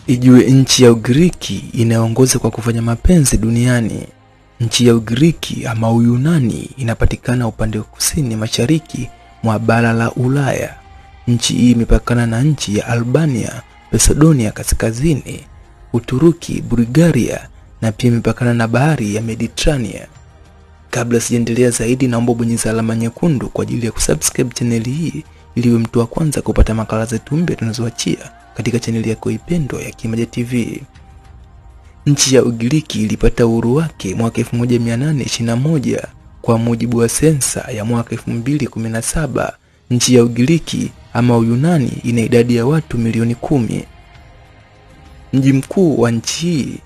Ijue nchi ya Ugiriki inayoongoza kwa kufanya mapenzi duniani. Nchi ya Ugiriki ama Uyunani inapatikana upande wa kusini mashariki mwa bara la Ulaya. Nchi hii imepakana na nchi ya Albania, Macedonia kaskazini, Uturuki, Bulgaria na pia imepakana na bahari ya Mediterania. Kabla sijaendelea zaidi, naomba bonyeza alama nyekundu kwa ajili ya kusubscribe chaneli hii ili uwe mtu wa kwanza kupata makala zetu mpya tunazoachia katika chaneli yako ipendwa ya Kimaja TV. Nchi ya Ugiriki ilipata uhuru wake mwaka 1821 kwa mujibu wa sensa ya mwaka 2017. Nchi ya Ugiriki ama Uyunani ina idadi ya watu milioni kumi. Mji mkuu wa nchi hii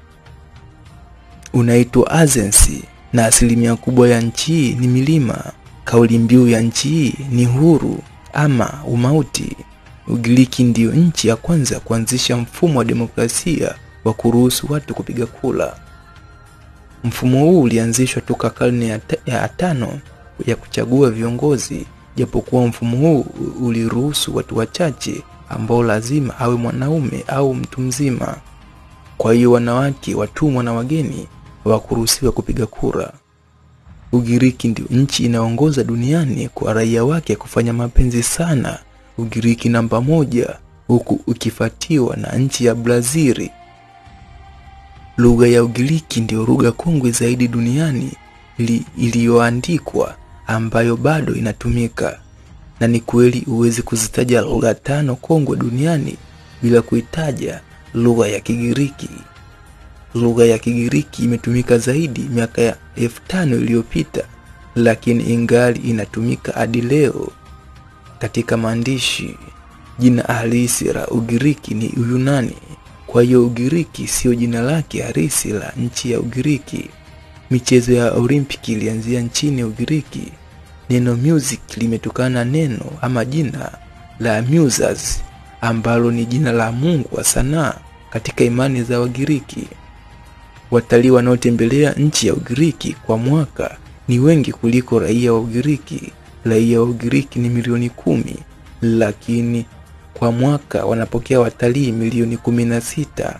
unaitwa Athens na asilimia kubwa ya nchi hii ni milima. Kauli mbiu ya nchi hii ni huru ama umauti. Ugiriki ndiyo nchi ya kwanza kuanzisha mfumo wa demokrasia wa kuruhusu watu kupiga kura. Mfumo huu ulianzishwa toka karne ya, ta ya tano ya kuchagua viongozi, japokuwa mfumo huu uliruhusu watu wachache ambao lazima awe mwanaume au mtu mzima. Kwa hiyo wanawake, watumwa na wageni hawakuruhusiwa kupiga kura. Ugiriki ndio nchi inaongoza duniani kwa raia wake kufanya mapenzi sana. Ugiriki namba moja, huku ukifuatiwa na nchi ya Brazili. Lugha ya Ugiriki ndio lugha kongwe zaidi duniani iliyoandikwa ambayo bado inatumika, na ni kweli huwezi kuzitaja lugha tano kongwe duniani bila kuitaja lugha ya Kigiriki. Lugha ya Kigiriki imetumika zaidi miaka ya elfu tano iliyopita, lakini ingali inatumika hadi leo katika maandishi. Jina halisi la Ugiriki ni Uyunani. Kwa hiyo Ugiriki siyo jina lake halisi la nchi ya Ugiriki. Michezo ya Olimpiki ilianzia nchini Ugiriki. Neno music limetokana na neno ama jina la Muses ambalo ni jina la mungu wa sanaa katika imani za Wagiriki. Watalii wanaotembelea nchi ya Ugiriki kwa mwaka ni wengi kuliko raia wa Ugiriki. Raia wa Ugiriki ni milioni kumi, lakini kwa mwaka wanapokea watalii milioni kumi na sita.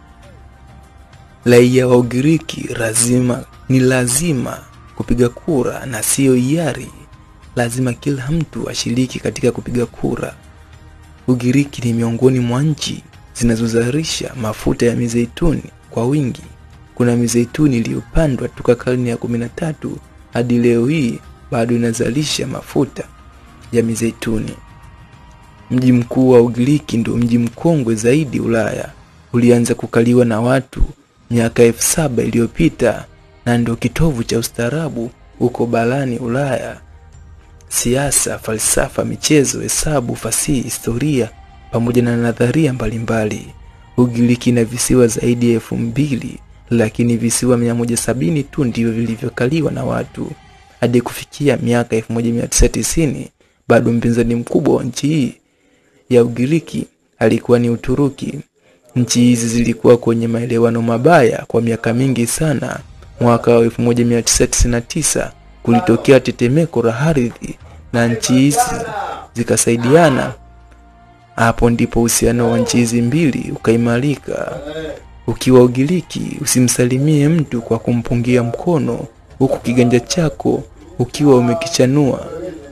Raia wa Ugiriki lazima ni lazima kupiga kura na siyo hiari. Lazima kila mtu ashiriki katika kupiga kura. Ugiriki ni miongoni mwa nchi zinazozalisha mafuta ya mizeituni kwa wingi. Kuna mizeituni iliyopandwa toka karne ya kumi na tatu hadi leo hii bado inazalisha mafuta ya mizeituni. Mji mkuu wa Ugiriki ndio mji mkongwe zaidi Ulaya. Ulianza kukaliwa na watu miaka elfu saba iliyopita na ndio kitovu cha ustaarabu huko barani Ulaya. Siasa, falsafa, michezo, hesabu, fasihi, historia pamoja na nadharia mbalimbali. Ugiriki ina visiwa zaidi ya elfu mbili lakini visiwa 170 tu ndivyo vilivyokaliwa na watu. Hadi kufikia miaka 1990 bado mpinzani mkubwa wa nchi hii ya Ugiriki alikuwa ni Uturuki. Nchi hizi zilikuwa kwenye maelewano mabaya kwa miaka mingi sana. Mwaka wa 1999 kulitokea tetemeko la ardhi na nchi hizi zikasaidiana. Hapo ndipo uhusiano wa nchi hizi mbili ukaimarika. Ukiwa Ugiriki, usimsalimie mtu kwa kumpungia mkono huku kiganja chako ukiwa umekichanua,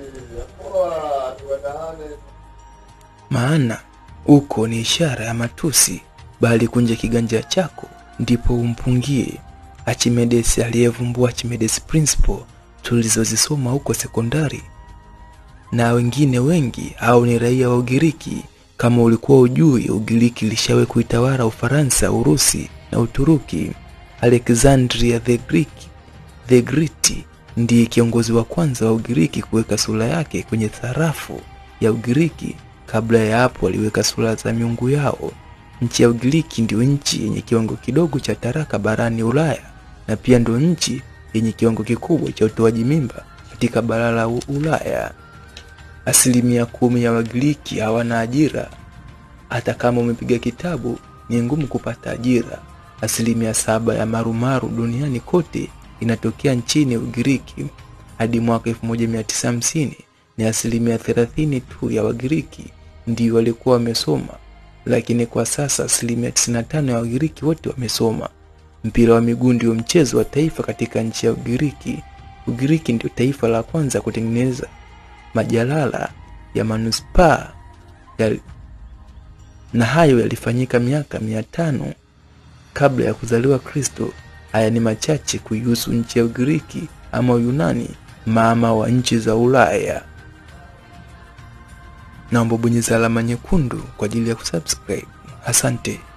maana uko ni ishara ya matusi, bali kunja kiganja chako ndipo umpungie. Archimedes aliyevumbua Archimedes principle tulizozisoma huko sekondari, na wengine wengi au ni raia wa Ugiriki. Kama ulikuwa ujui, Ugiriki ilishawahi kuitawala Ufaransa, Urusi na Uturuki. Alexandria the Greek, the Great ndiye kiongozi wa kwanza wa Ugiriki kuweka sura yake kwenye sarafu ya Ugiriki. Kabla ya hapo, aliweka sura za miungu yao. Nchi ya Ugiriki ndio nchi yenye kiwango kidogo cha taraka barani Ulaya na pia ndio nchi yenye kiwango kikubwa cha utoaji mimba katika bara la Ulaya. Asilimia kumi ya Wagiriki hawana ajira. Hata kama umepiga kitabu, ni ngumu kupata ajira. Asilimia saba ya marumaru duniani kote inatokea nchini Ugiriki. Hadi mwaka 1950 ni asilimia thelathini tu ya Wagiriki ndio walikuwa wamesoma, lakini kwa sasa asilimia 95 ya Wagiriki wote wamesoma. Mpira wa miguu ndio mchezo wa taifa katika nchi ya Ugiriki. Ugiriki ndio taifa la kwanza kutengeneza majalala ya manuspaa ya, na hayo yalifanyika miaka mia tano kabla ya kuzaliwa Kristo. Haya ni machache kuihusu nchi ya Ugiriki ama Uyunani, mama wa nchi za Ulaya. Naomba bonyeza alama nyekundu kwa ajili ya kusubscribe. Asante.